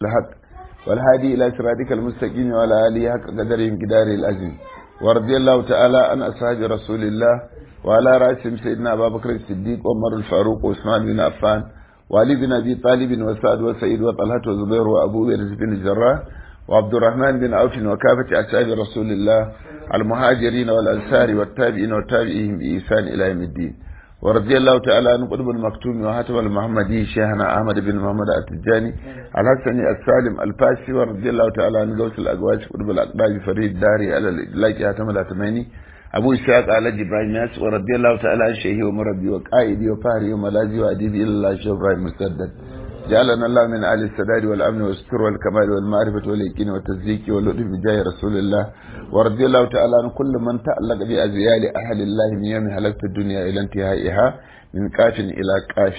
الحق والهادي إلى صراطك المستقيم وعلى آله حق قدرهم قدار العظيم ورضي الله تعالى عن أصحاب رسول الله وعلى رأسهم سيدنا أبا بكر الصديق وعمر الفاروق وعثمان بن عفان وعلي بن أبي طالب وسعد وسعيد وطلحة وزبير وأبو بكر بن الجراح وعبد الرحمن بن عوف وكافة أصحاب رسول الله المهاجرين والأنصار والتابعين والتابعين بإحسان إلى يوم الدين ورضي الله تعالى عن قطب المكتوم وهاتم المحمدي شيخنا أحمد بن محمد التجاني الحسني السالم الفاسي ورضي الله تعالى عن غوث الأقواس قطب الأقداج فريد داري على الإدلاك هاتم الأتماني أبو إسحاق على جبران ناس ورضي الله تعالى عن شيخي ومربي وقائدي وفهري وملاذي وأديبي إلى الله شيخ إبراهيم مسدد جعلنا الله من آل السداد والأمن والستر والكمال والمعرفة واليقين والتصديق واللطف بجاه رسول الله ورضي الله تعالى عن كل من تعلق بأزيال أهل الله من يوم هلكت الدنيا إلى انتهائها من كاف إلى كاف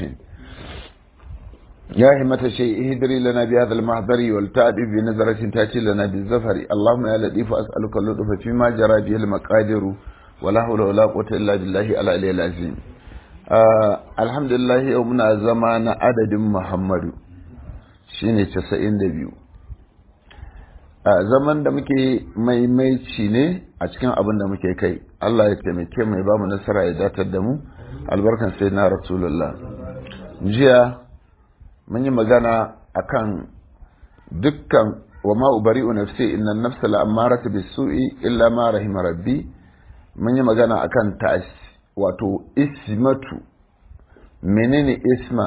يا همة الشيء اهدري لنا بهذا المحضر والتعدي بنظرة تأتي لنا بالزفر اللهم يا لطيف أسألك اللطف فيما جرى به المقادر ولا حول ولا قوة إلا بالله العلي العظيم Uh, alhamdulillah yau muna zama na adadin muhammadu shine casa'in da biyu uh, zaman da muke maimaici ne a cikin abin da muke kai Allah ya taimake mai ba mu nasara ya datar da mu albarkan sai na rasulullah jiya mun yi magana akan dukkan wa ma ubari'u nafsi inna nafsa la'ammaratu bisu'i illa ma rahima rabbi mun yi magana akan ta'as wato ismatu menene isma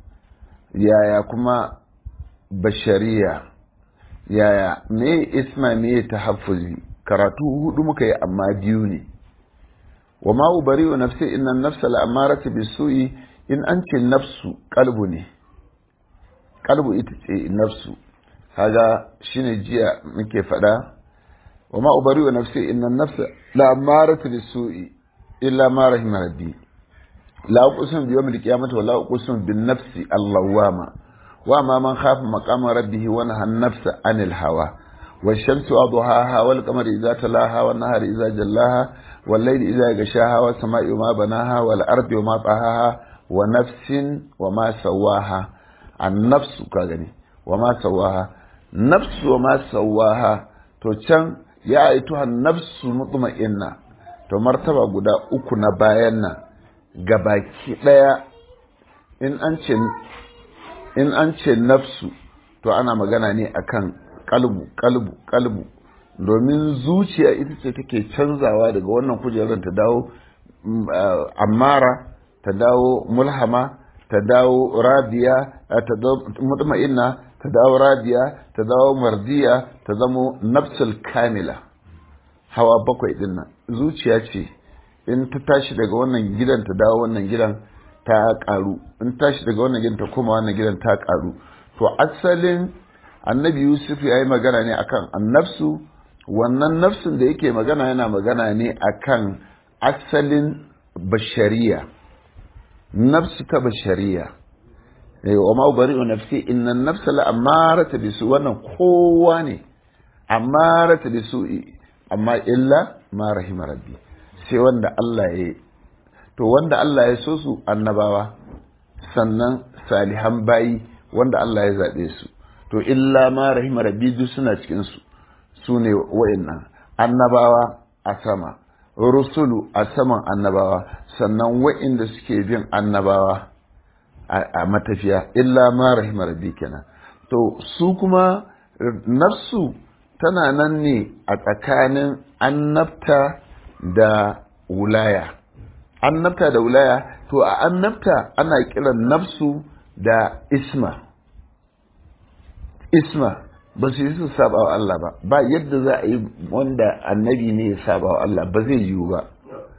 yaya kuma bashariya yaya me isma me tahaffuzi karatu hudu muka yi amma biyu ne wa ma ubari wa nafsi inna nafsa la'amaratu bisu'i in an ce nafsu kalbu ne kalbu ita ce nafsu kaga shine jiya muke fada wa ma ubari wa nafsi inna nafsa la'amaratu bisu'i illa ma rahima rabbi la uqsimu bi yawmil qiyamati wa la uqsimu bin nafsi allawama wa ma man khafa maqama rabbih wa naha an-nafsa anil hawa والشمس وضحاها والقمر إذا تلاها والنهار إذا جلاها والليل إذا غشاها والسماء وما بناها والأرض وما طحاها ونفس وما سواها النفس كغني وما سواها نفس وما سواها تو can ya aituha nafsu mutma'inna to martaba guda uku na bayan nan gabaki ɗaya in an ce in an ce nafsu to ana magana ne akan kalbu kalbu kalbu domin zuciya ita ce take canzawa daga wannan kujerar ta dawo ammara ta dawo mulhama ta dawo radiya ta dawo mutma'inna ta dawo radiya ta dawo mardiya ta zamo nafsul kamila hawa bakwai din nan zuciya ce in ta tashi daga wannan gidan ta dawo wannan gidan ta karu in tashi daga wannan gidan ta koma wannan gidan ta karu to asalin annabi yusuf ya yi magana ne akan annafsu wannan nafsin da yake magana yana magana ne akan asalin bashariya nafsu ta bashariya wa ma bari'u nafsi inna nafsa la amarata bisu wannan kowa ne amarata bisu amma illa ma rahima rabbi sai wanda Allah ya to wanda Allah ya so su annabawa sannan salihan bayi wanda Allah ya zaɓe su to illa ma rahima rabbi duk suna cikin su su ne wa'annan annabawa a sama rusulu a saman annabawa sannan wa'inda suke bin annabawa a matafiya illa ma rahima rabbi kenan to su kuma nafsu tana nan ne a tsakanin annabta da wulaya annabta da wulaya to a annabta ana kiran nafsu da isma isma ba su yi su saba wa Allah ba ba yadda za a yi wanda annabi ne ya saba wa Allah ba zai yiwu ba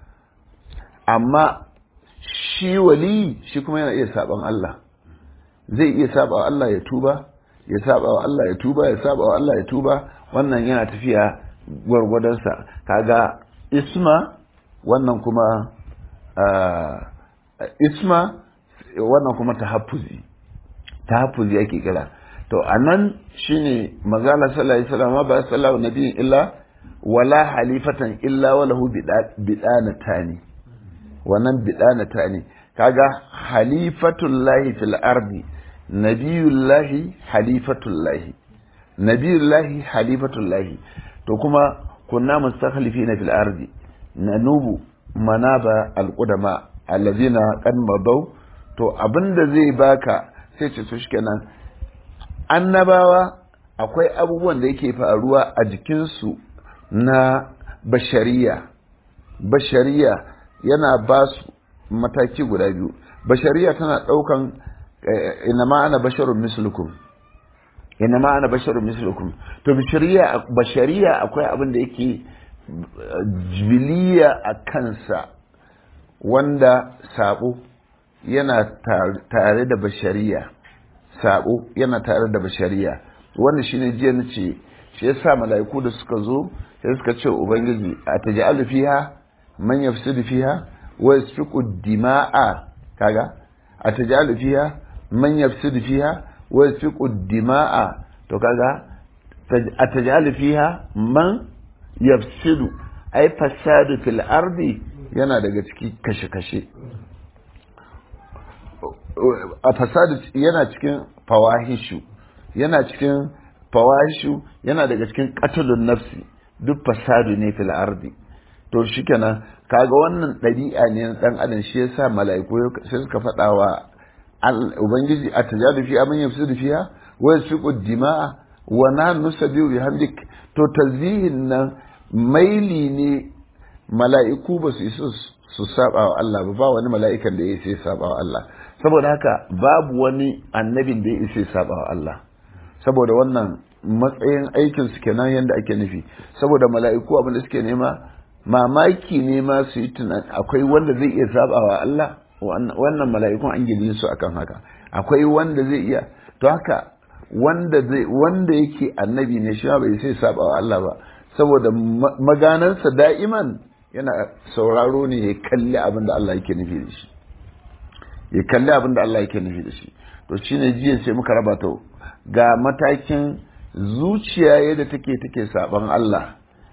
amma shi wali shi kuma yana iya saban Allah zai iya saba wa Allah ya tuba ya saba wa Allah ya tuba ya saba wa Allah ya tuba wannan yana tafiya gwargwadonsa kaga isma wannan kuma isma wannan kuma tahaffuzi tahaffuzi ake kira to anan shine mazala sallallahu alaihi wasallam ba sallallahu nabiyin illa wala halifatan illa walahu bidanatani wannan bidanatani kaga halifatullahi fil ardi nabiyullahi halifatullahi nabiyullahi halifatullahi to kuma kunna mustakhlifina fil ardi nanubu manaba alqudama allazina qad madaw to abinda zai baka sai ce to shikenan annabawa akwai abubuwan da yake faruwa a jikinsu na bashariya bashariya yana ba su mataki guda biyu bashariya tana ɗaukan ina ma'ana basharun mislukum ina ma'ana basharun mislukum to bashariya bashariya akwai abin da yake jibiliya a kansa wanda sabo yana tare da bashariya sabo yana tare da bashariya wannan shine jiya na ce shi yasa mala'iku da suka zo sai suka ce ubangiji a taj'alu fiha man yafsidu fiha wa yasfiku dima'a kaga a taj'alu fiha man yafsidu fiha wa yasfiku dima'a to kaga a taj'alu fiha man yafsidu ai fasadu fil ardi yana daga ciki kashe-kashe a fasadu yana cikin fawahishu yana cikin fawahishu yana daga cikin qatlun nafsi duk fasadu ne fil ardi to shikenan kaga wannan ɗabi'a ne na dan adam shi yasa mala'iku sai suka faɗa wa ubangiji a tajadu fi aman yafsidu fiha wa yasfiqu dima'a wa nahnu nusabbihu bihamdik to tazihin nan maili ne mala'iku ba su isa su saba wa Allah ba ba wani mala'ikan da ya isa ya saba wa Allah saboda haka babu wani annabin da ya isa ya saba wa Allah saboda wannan matsayin aikin su kenan yadda ake nufi saboda mala'iku abin da suke nema mamaki ne ma su yi tunani akwai wanda zai iya saba wa Allah wannan mala'ikun an gidi su akan haka akwai wanda zai iya to haka wanda zai wanda yake annabi ne shi bai sai saba wa Allah ba saboda maganansa da'iman yana sauraro ne ya kalli abin da Allah yake nufi da shi ya kalli abin da Allah yake nufi da shi to shine jiya sai muka raba ta ga matakin zuciya yadda take take saban Allah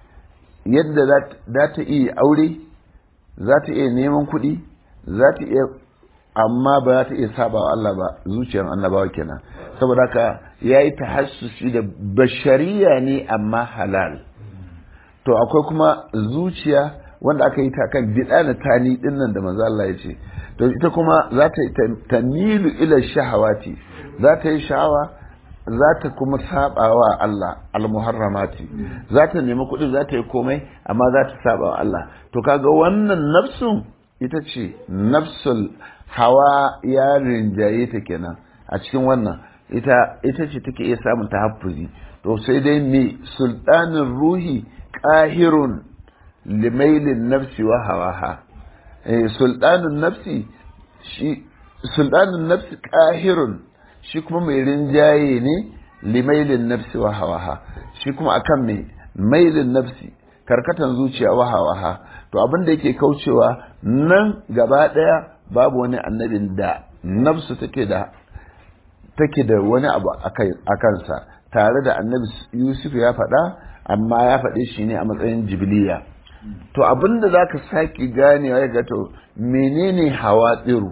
yadda za ta iya aure za ta iya neman kuɗi za ta iya amma ba za ta iya saba wa Allah ba zuciyar annabawa kenan saboda haka ya yi tahassusi da bashariya ne amma halal to akwai kuma zuciya wanda aka yi ta kan bid'a na tani din nan da manzo Allah ya ce to ita kuma za ta tamilu ila shahawati za ta yi sha'awa za ta kuma saba wa Allah almuharramati za ta nemi kuɗi za ta yi komai amma za ta saba wa Allah to kaga wannan nafsun ita ce nafsul hawa ya rinjaye ta kenan a cikin wannan ita ita ce take iya samun tahaffuzi to sai dai me sultanin ruhi qahirun limailin nafsi wa hawaha eh sultanin nafsi shi sultanin nafsi qahirun shi kuma mai rinjaye ne limailin nafsi wa hawaha shi kuma akan mai mailin nafsi karkatan zuciya wa hawaha to abin da yake kaucewa nan gaba daya babu wani annabin da nafsu take da take da wani abu a kansa tare da annabi yusuf ya faɗa amma ya faɗe shi ne a matsayin jibiliya to abin da za ka sake ganewa ya to menene hawa tsiru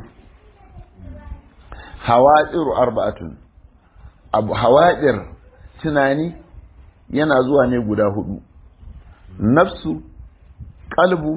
hawaɗiru arba'atun abu hawaɗir tunani yana zuwa ne guda hudu nafsu kalbu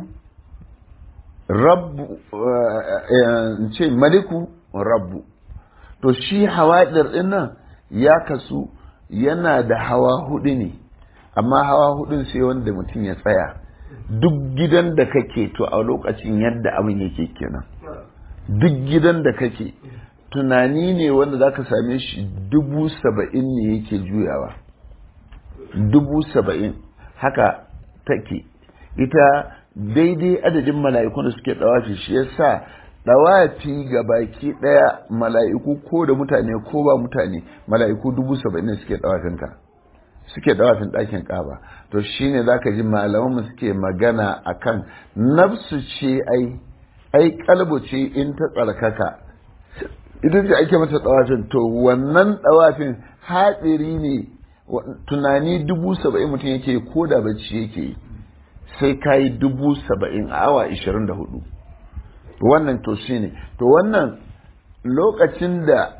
rabbu ce maliku rabbu to shi hawaɗir ɗin nan ya kasu yana da hawa hudu ne amma hawa hudun sai wanda mutum ya tsaya duk gidan da kake to a lokacin yadda abin yake kenan duk gidan da kake tunani ne wanda za ka same shi dubu saba'in ne yake juyawa dubu saba'in haka take ita daidai adadin mala'ikun da suke ɗawafi shi yasa ɗawafi ga baki ɗaya mala'iku ko da mutane ko ba mutane mala'iku dubu saba'in ne suke ɗawafinka suke ɗawafin ɗakin ƙaba to shine za ka ji malamanmu suke magana akan nafsu ce ai ai kalbu ce in ta tsarkaka ita ce ake mata tsawafin to wannan tsawafin hatsiri ne tunani dubu saba'in mutum yake ko da bacci yake sai ka yi dubu saba'in a awa ishirin da hudu wannan to shi ne to wannan lokacin da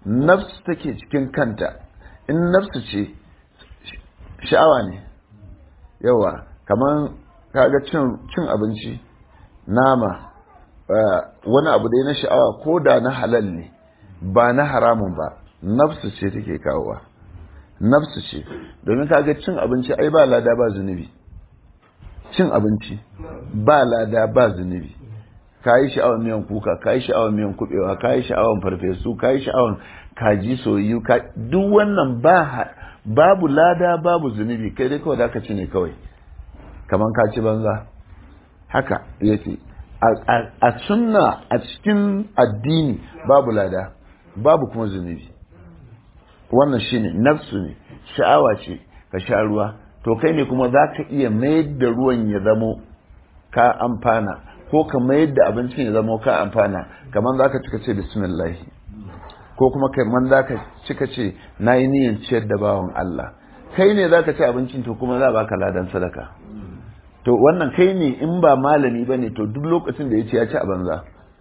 nafsu take cikin kanta in nafsu ce sha'awa ne yawa kamar kaga cin abinci nama wani abu dai na sha'awa ko da na halal ne ba na haramun ba nafsu ce take kawowa nafsu ce domin kaga cin abinci ai ba lada ba zunubi cin abinci ba lada ba zunubi ka yi sha'awar miyan kuka ka yi sha'awar miyan kubewa ka yi sha'awar farfesu ka yi sha'awar kaji soyayyu duk wannan ba babu lada babu zunubi kai dai kawai da ka ci ne kawai kamar ka ci banza haka yace a sunna a cikin addini babu lada babu kuma zunubi wannan shine nafsu ne sha'awa ce ka sha ruwa to kai ne kuma za ka iya mayar da ruwan ya zamo ka amfana ko ka mayar da abincin ya zamo ka amfana kamar za ka cika ce bismillah ko kuma kamar za ka cika ce na yi niyan ciyar da bawan Allah kai ne za ka ci abincin to kuma za baka ladan sadaka to wannan kai ne in ba malami ba ne to duk lokacin da ya ce ya ci a banza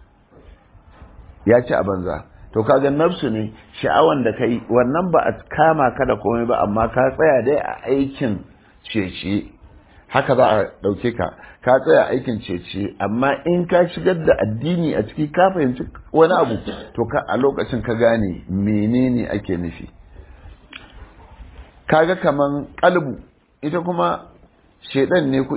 ya ci a banza to kaga nafsu ne sha'awan da kai wannan ba a kama ka da komai ba amma ka tsaya dai a aikin cece haka za a ɗauke ka ka tsaya aikin cece amma in ka shigar da addini a ciki ka fahimci wani abu to ka a lokacin ka gane menene ake nufi kaga kaman kalbu ita kuma shedan ne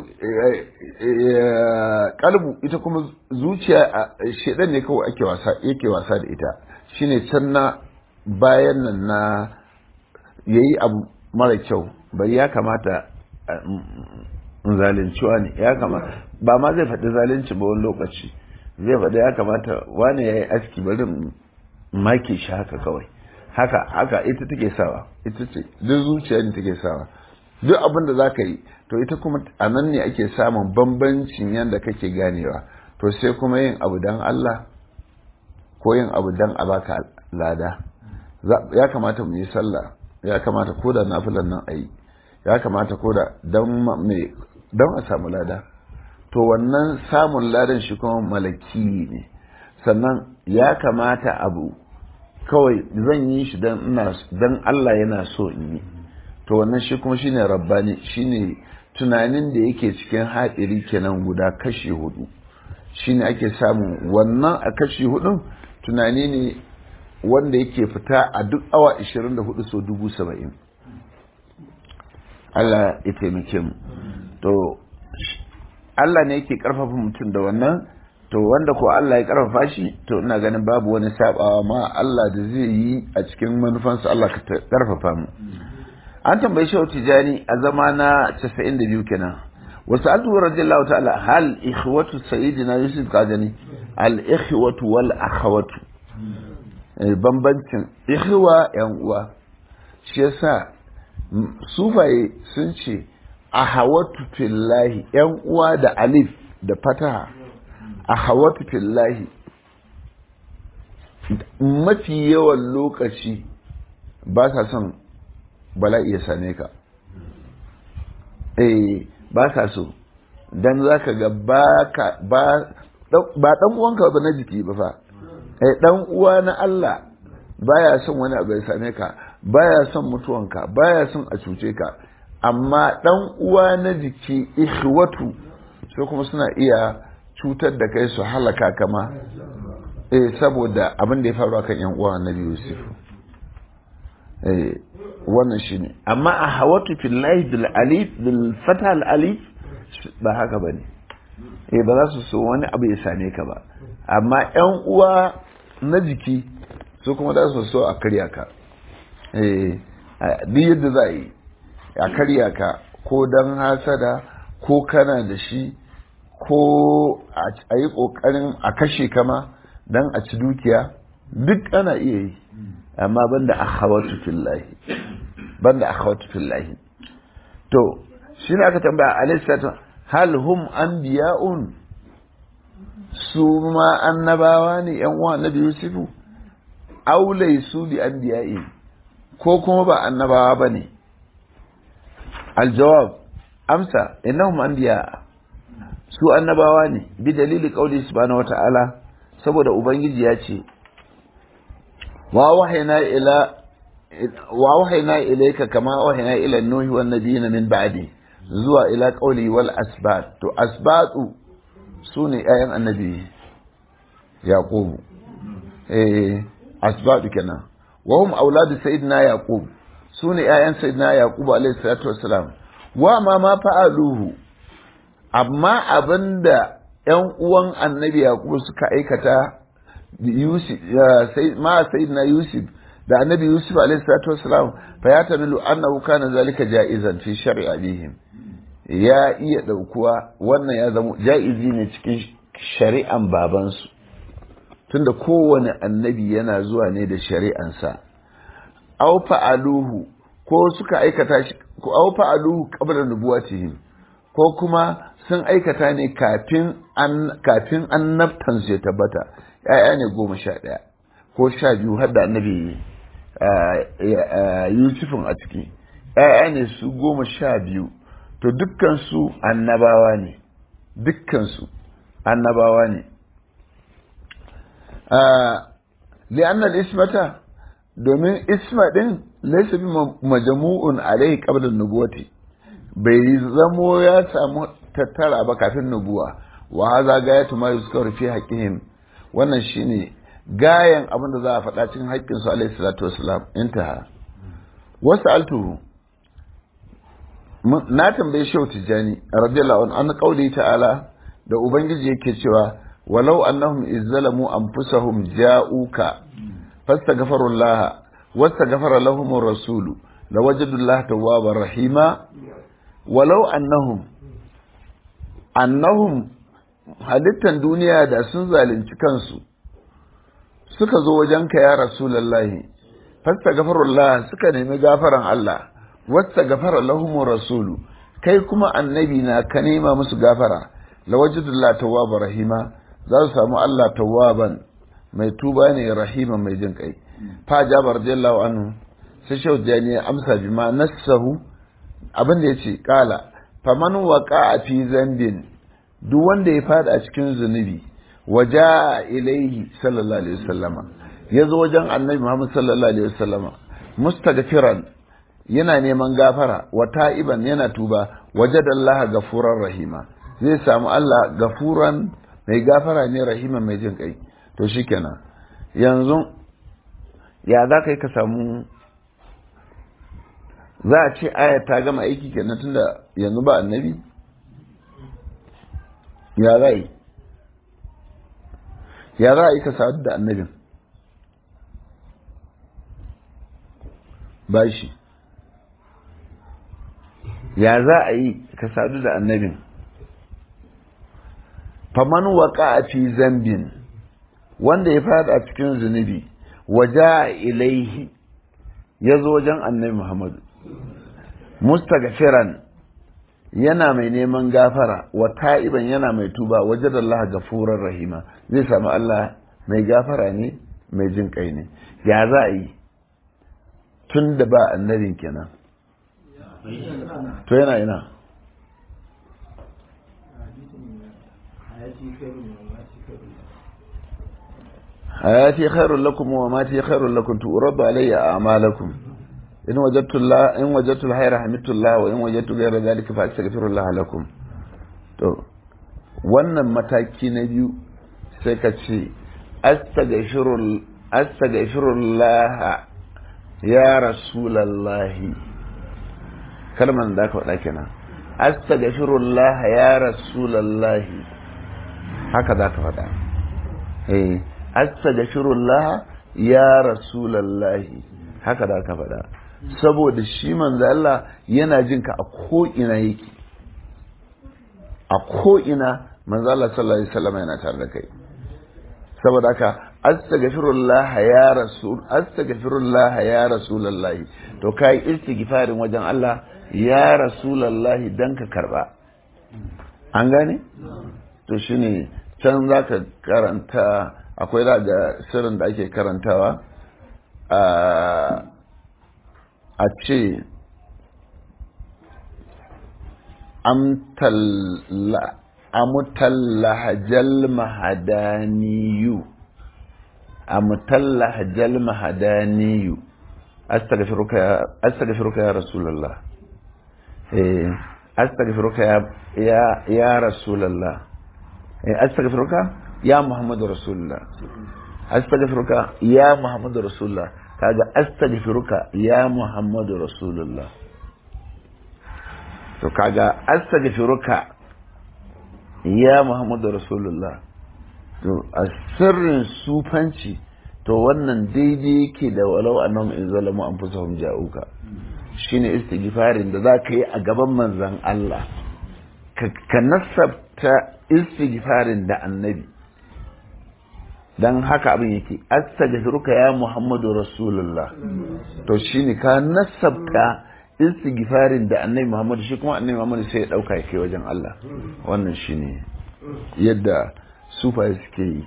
kalbu ita kuma zuciya shedan ne kawai ake wasa yake wasa da ita shine can na bayan nan na yayi abu mara kyau bai ya kamata zalinciwa ne ya kamata ba ma zai faɗi zalunci ba wani lokaci zai faɗi ya kamata wani ya yi aski bari make shi haka kawai haka haka ita take sawa ita ce duk zuciya ne take sawa duk abin da za ka yi to ita kuma a nan ne ake samun bambancin yadda kake ganewa to sai kuma yin abu don Allah ko yin abu don a baka lada ya kamata mu yi sallah ya kamata ko da nafilan nan a yi ya kamata ko da don a samu lada to wannan samun ladan shi kuma malaki ne sannan ya kamata abu kawai zan yi shi don Allah yana so in yi to wannan shi kuma shine rabbani shine tunanin da yake cikin haɗiri kenan guda kashi hudu shine ake samu wannan a kashi hudun tunani ne wanda yake fita a duk awa 24 so dubu saba'in Allah ya taimake mu to Allah ne yake karfafa mutum da wannan to wanda ko Allah ya karfafa shi to ina ganin babu wani sabawa ma Allah da zai yi a cikin manufansa Allah ka karfafa mu an tambayi shehu tijani a zama na 92 kenan wasu altu radiyallahu ta'ala hal ikhwatu sayyidina yusuf kajani al ikhwatu wal akhawatu bambancin ikhwa yan uwa shi yasa sufaye sun ce ahawatu fillahi yan uwa da alif da fataha ahawatu fillahi mafi yawan lokaci ba sa son bala'i ya same ka eh ba ka so dan zaka ga ba ka ba ba dan uwanka ba na jiki ba fa eh dan uwa na Allah baya son wani abu ya same ka baya son mutuwanka baya son a cuce ka amma dan uwa na jiki ikhwatu sai kuma suna iya cutar da kai su halaka kama eh saboda abin da ya faru akan yan uwa Annabi Yusuf eh wannan shine amma a hawatu fillahi bil alif bil fatha al alif ba haka bane eh ba za su so wani abu ya same ka ba amma yan uwa na jiki su kuma za su so a karya ka eh duk yadda za a yi a karya ka ko dan hasada ko kana da shi ko a yi kokarin a kashe kama dan a ci dukiya duk ana iya yi amma banda akhawatu fillahi banda akhawatu fillahi to shi ne aka tambaya alaihi hal hum anbiya'un su ma annabawa ne yan uwa annabi yusufu aw laysu bi anbiya'i ko kuma ba annabawa bane aljawab amsa innahum anbiya su annabawa ne bi dalili qauli subhanahu wata'ala saboda ubangiji ya ce wa wahayna ila wa wahayna ilayka kama wahayna ila nuhi wan nabiyina min ba'di zuwa ila qawli wal asbat to asbatu sune ayan annabi yaqub eh asbatu kenan wa hum auladu sayyidina yaqub sune ayan sayyidina yaqub alayhi salatu wassalam wa ma ma fa'aluhu amma abinda ‘yan uwan annabi Yakubu suka aikata Yusuf, ma Sayyidina Yusuf da annabi Yusuf alaihi salatu wasalam fa ya tamilu annahu kana zalika ja'izan fi shar'i abihim ya iya daukuwa wannan ya zama ja'izi ne cikin shari'an babansu tunda kowane annabi yana zuwa ne da shari'ansa aw fa'aluhu ko suka aikata shi ko aw fa'aluhu qabla nubuwatihim ko kuma sun aikata ne kafin an kafin annabtan su ya tabbata ya'ya ne goma sha ɗaya ko sha biyu har da annabi yusufin a ciki ya'ya ne su goma sha biyu to dukkan su annabawa ne dukkan su annabawa ne li'annal ismata domin isma din laysa bi majmu'un alaihi qabla nubuwati bai zamo ya samu tattara ba kafin nubuwa wa haza gayatu ma yuzkaru fi haqqihim wannan shine gayan abin da za a faɗa cikin haƙƙin su alaihi salatu wassalam intaha wasu altuhu na tambaye shehu tijjani radiyallahu anhu an qauli ta'ala da ubangiji yake cewa walau annahum izzalamu anfusahum ja'uka fastaghfirullaha wastaghfara lahum ar-rasulu lawajadullaha tawwabar rahima walau annahum annahum halittan duniya da sun zalunci kansu suka zo wajenka ya rasulallahi fasta gafarullah suka nemi gafaran Allah wasta gafara lahumur rasulu kai kuma annabi na ka nema musu gafara lawajidullah tawwaba rahima za su samu Allah tawwaban mai tuba ne rahima mai jin kai fa jabar radiyallahu anhu sai shau jani ya amsa bi ma nassahu abin da yace kala faman waqa fi zambin duk wanda ya fada a cikin zunubi waja ilaihi sallallahu alaihi wasallama ya zo wajen annabi Muhammad sallallahu alaihi wasallama mustaghfiran yana neman gafara wa ta'iban yana tuba wajadallaha gafuran rahima zai samu Allah gafuran mai gafara ne rahima mai jin kai to shikenan yanzu ya za ka yi ka samu za a ce aya ta gama aiki kenan tunda yanzu ba annabi ya za yi ya za a yi ka sadu da annabin ba shi ya za a yi ka sadu da annabin faman waka a fi zambin wanda ya fada a cikin zunubi waja ilaihi ya zo wajen annabi muhammadu mustaghfiran yana mai neman gafara wa ta'iban yana mai tuba wajen Allah gafurar rahima zai samu Allah mai gafara ne mai jin kai ne ya za a yi tun da ba annabin kenan to yana ina hayati khairul lakum wa mati khairul lakum tu'radu alayya a'malakum in wajadtu Allah in wajadtu al-khayra hamidtu Allah wa in wajadtu ghayra dhalika fa astaghfirullah lakum to wannan mataki na biyu sai ka ce astaghfirul astaghfirullah ya rasulullahi kalman da ka faɗa kenan astaghfirullah ya rasulullahi haka za ka faɗa eh astaghfirullah ya rasulullahi haka da ka faɗa saboda shi manzo Allah yana jin ka a ko ina yake a ko ina manzo Allah sallallahu alaihi wasallam yana tare da kai saboda haka astaghfirullah ya rasul astaghfirullah ya rasulullahi to kai istighfarin wajen Allah ya rasulullahi dan ka karba an gane to shine can zaka karanta akwai da sirrin da ake karantawa a ce amutallahajal mahadaniyu amtalla hajjal mahadaniyu astaghfiruka astaghfiruka ya rasulullah eh astaghfiruka ya ya ya rasulullah eh astaghfiruka ya muhammadu rasulullah astaghfiruka ya muhammadu rasulullah kaga astaghfiruka ya muhammadu rasulullah to kaga astaghfiruka ya muhammadu rasulullah to a sirrin sufanci to wannan daidai yake da walau annahum in zalamu anfusahum ja'uka shine istighfarin da zaka yi a gaban manzon Allah ka nasabta istighfarin da annabi dan haka abin yake astaghfiruka ya muhammadu rasulullah to shine ka nasabta istighfarin da annabi muhammadu shi kuma annabi muhammadu sai ya dauka yake wajen Allah wannan shine yadda sufaye suke yi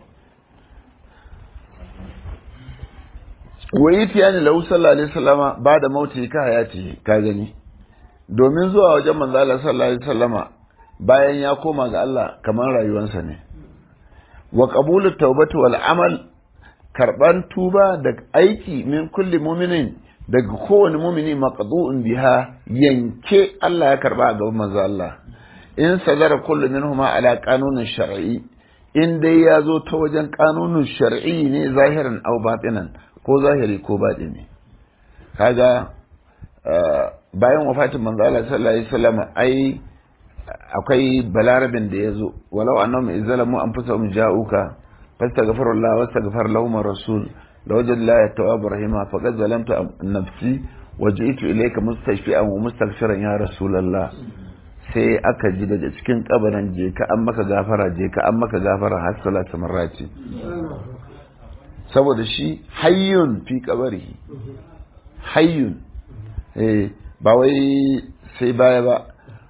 wai tiyani lahu sallallahu alaihi wasallama ba da mauti ka hayati ka gani domin zuwa wajen manzo Allah sallallahu alaihi wasallama bayan ya koma ga Allah kamar rayuwarsa ne wa qabulu tawbati wal amal karban tuba da aiki min kulli mu'minin daga kowane mumini maqdu'un biha yanke Allah ya karba a gaban manzo Allah in sadara kullu minhuma ala qanunin shar'i in dai ya zo ta wajen kanunin shar'i ne zahiran aw batinan ko zahiri ko batini kaga bayan wafatin manzo Allah sallallahu alaihi wasallam ai akwai balarabin da yazo walau annahum izzalamu anfusahum ja'uka fastaghfirullah wastaghfar lahum rasul lawajad la tawwab rahima faqad zalamtu nafsi waji'tu ilayka mustashfi'an wa mustaghfiran ya rasulullah sai aka ji daga cikin kabarin je ka an maka gafara je ka an maka gafara har salatu marrati saboda shi hayyun fi kabarihi hayyun eh ba wai sai baya ba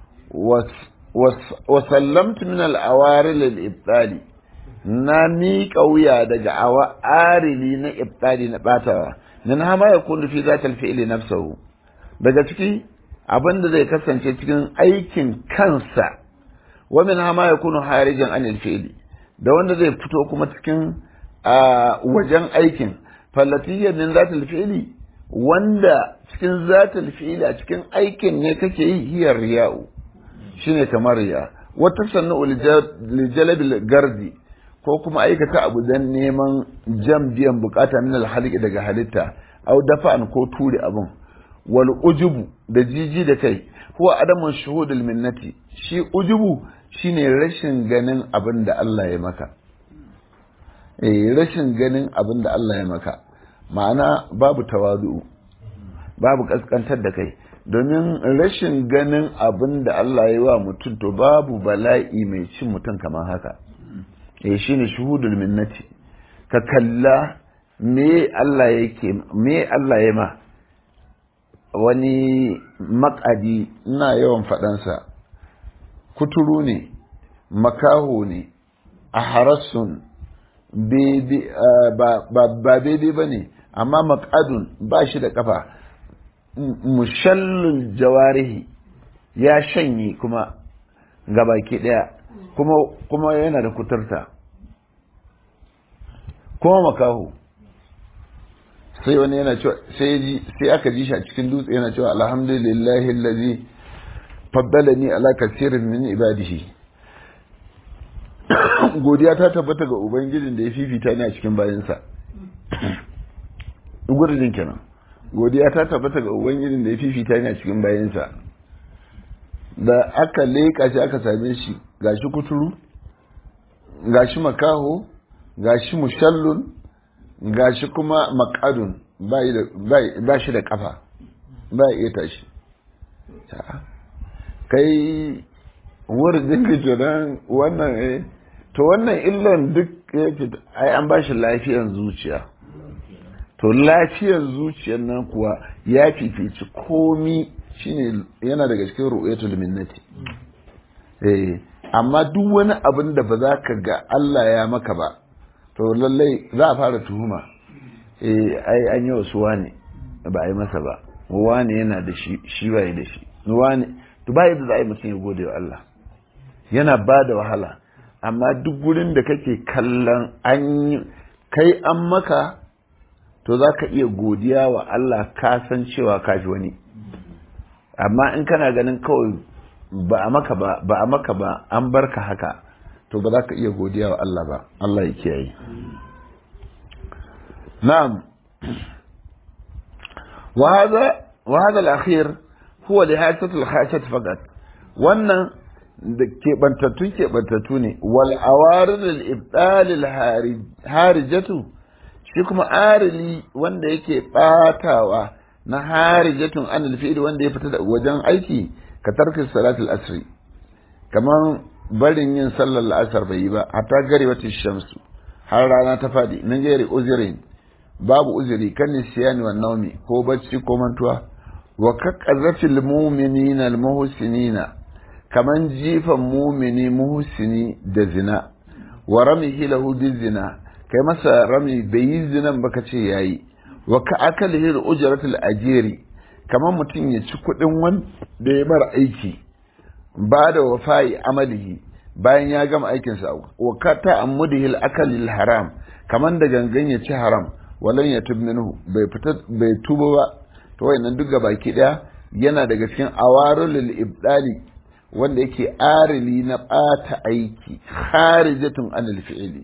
wa sallamtu min al-awari lil ibtali na miƙa wuya daga awarili na ibtali na batawa nan hama ya kullu fi zatal fi'li nafsuhu daga ciki abin da zai kasance cikin aikin kansa wa min hama ya kunu harijan anil fi'li da wanda zai fito kuma cikin wajen aikin fallatiyya min zatil fi'li wanda cikin zatil fi'li a cikin aikin ne kake yi hiyar riya'u shine kamar riya wata sannu lijalabil gardi ko kuma aikata abu dan neman jam biyan bukata min alhalqi daga halitta au dafa'an ko ture abun wal ujubu da jiji da kai huwa adamun shuhudul minnati shi ujubu shine rashin ganin abin da Allah ya maka eh rashin ganin abin da Allah ya maka ma'ana babu tawadu babu kaskantar da kai domin rashin ganin abin da Allah ya yi wa mutum to babu bala'i mai cin mutum kamar haka eh shine shuhudul minnati ka kalla me Allah yake me Allah ya ma wani makadi ina yawan faɗansa kuturu ne makaho ne a harassun ba daidai ba ne amma makadun ba shi da kafa mushallul jawarihi ya shanye kuma gabaki ɗaya kuma, kuma yana da kuturta kuma makaho sai wani yana cewa sai sai aka ji shi a cikin dutse yana cewa alhamdulillahi allazi faddalani ala kasirin min ibadihi godiya ta tabbata ga ubangijin da ya fifita ni a cikin bayansa gudun kenan godiya ta tabbata ga ubangijin da ya fifita ni a cikin bayansa da aka leƙa shi aka same shi gashi kuturu gashi makaho gashi mushallun gashi kuma makadun ba shi da kafa ba iya tashi kai wurin ka kenan wannan eh to wannan illan duk yake ai an ba shi lafiyar zuciya to lafiyar zuciyar nan kuwa ya fifici komi shine yana daga cikin ru'yatul minnati eh amma duk wani abin da ba za ka ga Allah ya maka ba to lallai za a fara tuhuma eh ai an yi wasu wane ba a yi masa ba wane yana da shi shi ba da shi wane to ba yadda za a yi mutum ya gode wa Allah yana ba da wahala amma duk gurin da kake kallon an kai an maka to za ka iya godiya wa Allah ka san cewa ka ji wani amma in kana ganin kawai ba a maka ba ba a maka ba an barka haka to ba za ka iya godiya wa Allah ba Allah ya kiyaye na'am wa hadha wa hadha al-akhir huwa lihasatu al-khashat faqat wannan da keɓantattu keɓantattu ne wal awarid al-ibdal al-harijatu shi kuma arili wanda yake batawa na harijatun an al wanda ya fita da wajen aiki ka tarkin salatul asri kamar barin yin sallar la'asar bai yi ba hatta gari wata shamsu har rana ta faɗi min gairi uzirin babu uzuri kan nisiyani wa naumi ko bacci ko mantuwa wa kaqqazatil mu'minina al muhsinina kaman jifan mumini muhsini da zina wa ramihi lahu zina kai masa rami bai yi zinan ba ka ce yayi wa ka akalihi ujratul ajiri kaman mutum ya ci kuɗin wanda ya mara aiki ba da wafa'i amalihi bayan ya gama aikinsa wa ka ta'ammudihi al haram kaman da gangan ya ci haram walan ya tub minhu bai fita bai tuba ba to wayannan duk baki daya yana daga cikin awarul ibdali wanda yake arili na ɓata aiki harijatun anil fi'ili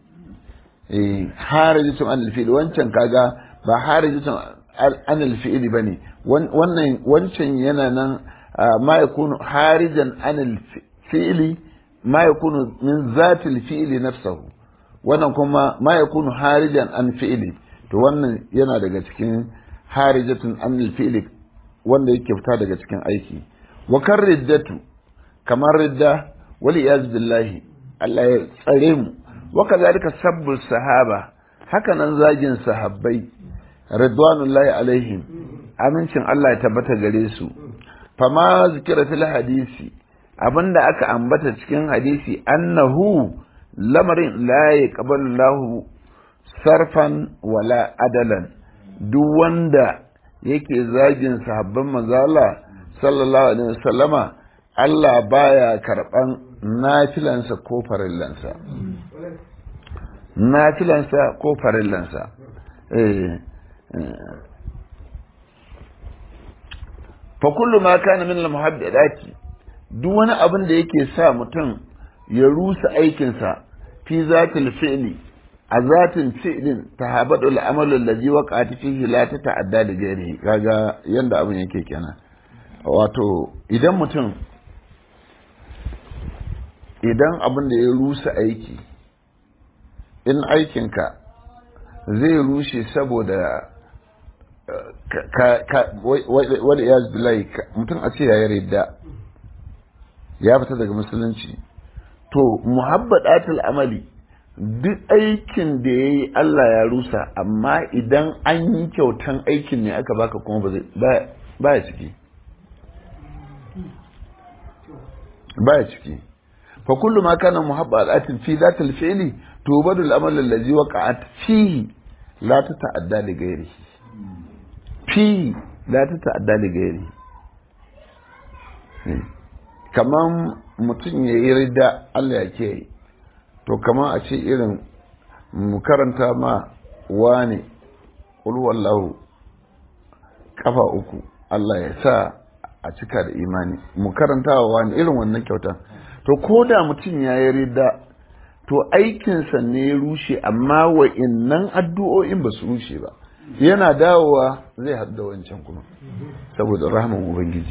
eh harijatun anil fi'ili wancan kaga ba harijatun anil fi'ili bane wannan wancan yana nan ma yakunu harijan anil fi'ili ma yakunu min zatil fi'ili nafsahu wannan kuma ma yakunu harijan an fi'ili to wannan yana daga cikin harijatun anil fi'ili wanda yake fita daga cikin aiki wa kan riddatu kamar ridda wali iyaz billahi Allah ya tsare mu wa kadhalika sabbul sahaba haka nan zagin sahabbai ridwanullahi alaihim amincin Allah ya tabbata gare su fama zikira fil hadisi abinda aka ambata cikin hadisi annahu lamarin la yaqbalu lahu sarfan wala adalan duk wanda yake zagin sahabban manzala sallallahu alaihi wasallama Allah baya karɓan nafilansa ko farillansa. Nafilansa ko farillansa. Fa kullu ma kana min al-muhaddadati duk wani abin da yake sa mutum ya rusa aikinsa fi zatil fi'li a zatin fi'lin tahabadu al-amalu allazi waqa'at fihi la tata'adda da ghairihi kaga yanda abin yake kenan wato idan mutum idan abin da ya rusa aiki in aikinka zai rushe saboda wadda ya zbilai mutum a ce ya yi ridda ya fita daga musulunci to muhabbadatul amali duk aikin da ya yi Allah ya rusa amma idan an yi kyautan aikin ne aka baka kuma ba ya ciki ba ya ciki فكل ما كان محبات في ذات الفعل توبد الأمل الذي وقعت فيه لا تتعدى لغيره فيه لا تتعدى لغيره kaman mutum ya yi rida Allah ya ke to kama a ce irin mu karanta ma wane wallahu kafa uku Allah ya sa a cika da imani mu karanta wa wani irin wannan kyauta to ko da mutum ya yi rida to aikinsa ne ya rushe amma wa'innan addu'o'in ba su rushe ba yana dawowa zai hadda wancan kuma saboda rahman ubangiji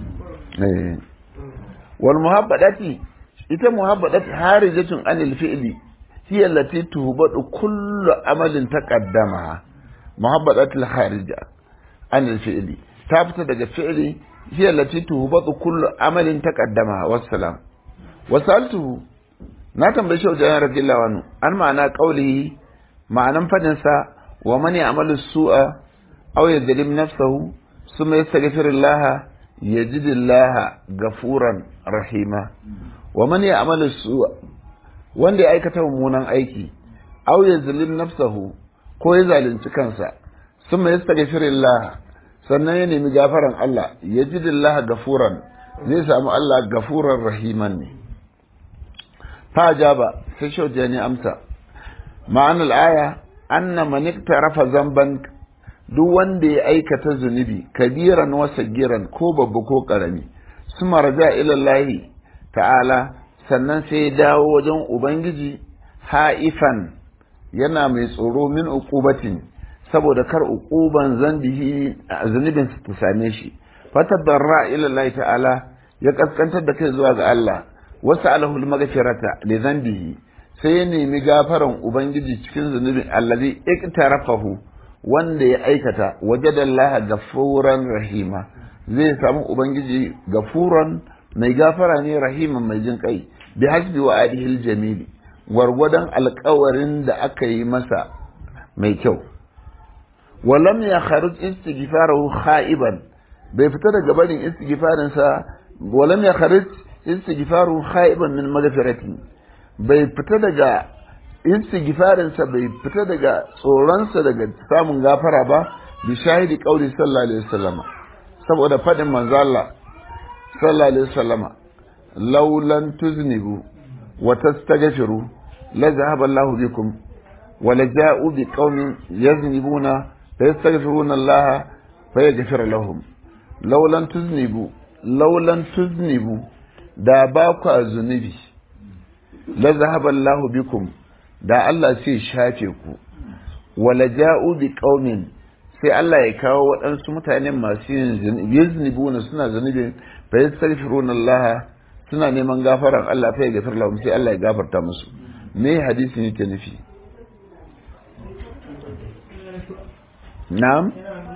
wal muhabbadati ita muhabbadati harijatun anil fi'li hiya allati tuhbadu kullu amalin taqaddama muhabbadatul harija anil fi'li ta fita daga fi'li hiya allati tuhbadu kullu amalin taqaddama wassalam wasaltuhu na tambayi shi wajen radiyallahu anhu an ma'ana qaulihi ma'anan fadin sa wa man ya'malu su'a aw yadhlim nafsahu thumma yastaghfirullah yajidillah gafuran rahima wa man ya'malu su'a wanda ya aikata mummunan aiki aw yadhlim nafsahu ko ya zalunci kansa thumma yastaghfirullah sannan ya nemi gafaran Allah yajidillah gafuran zai samu Allah gafuran rahiman ne فأجاب في شوجاني أمسى معنى الآية anna man iktarafa zamban duk wanda ya aikata zunubi kabiran wa sagiran ko babba ko karami suma raja ila Allah ta'ala sannan sai ya dawo wajen ubangiji ha'ifan yana mai tsoro min uqubatin saboda kar uquban zambihi zunubin su ta same shi fatadarra ila Allah ta'ala ya kaskantar da kai zuwa ga Allah wasu alahul maghfirata li zambihi sai ya nemi gafaran ubangiji cikin zunubin allazi iktarafahu wanda ya aikata wajadallaha gafuran rahima zai samu ubangiji gafuran mai gafara ne rahiman mai jin kai bi hasbi wa adihil jamili gwargwadon alkawarin da aka yi masa mai kyau walam ya kharuj istighfarahu khaiban bai fita daga barin istighfarinsa walam ya kharuj istighfaruhu khaiban min maghfirati bai fita daga istighfarinsa bai fita daga tsoronsa daga samun gafara ba bi shahidi qauli sallallahu alaihi wasallama saboda fadin manzo Allah sallallahu alaihi wasallama laulan tuznibu wa tastaghfiru la zahaba Allahu bikum wa la ja'u bi qaumin yaznibuna fa yastaghfiruna Allah fa yaghfir lahum laulan tuznibu laulan tuznibu da ba ku zunubi la zahaba Allahu bikum da Allah sai shafe ku wa la ja'u bi qaumin sai Allah ya kawo waɗansu mutanen masu yin yaznibuna suna zunubi fa yastaghfiruna Allah suna neman gafaran Allah fa ya gafar lahum sai Allah ya gafarta musu me hadisin yake nufi na'am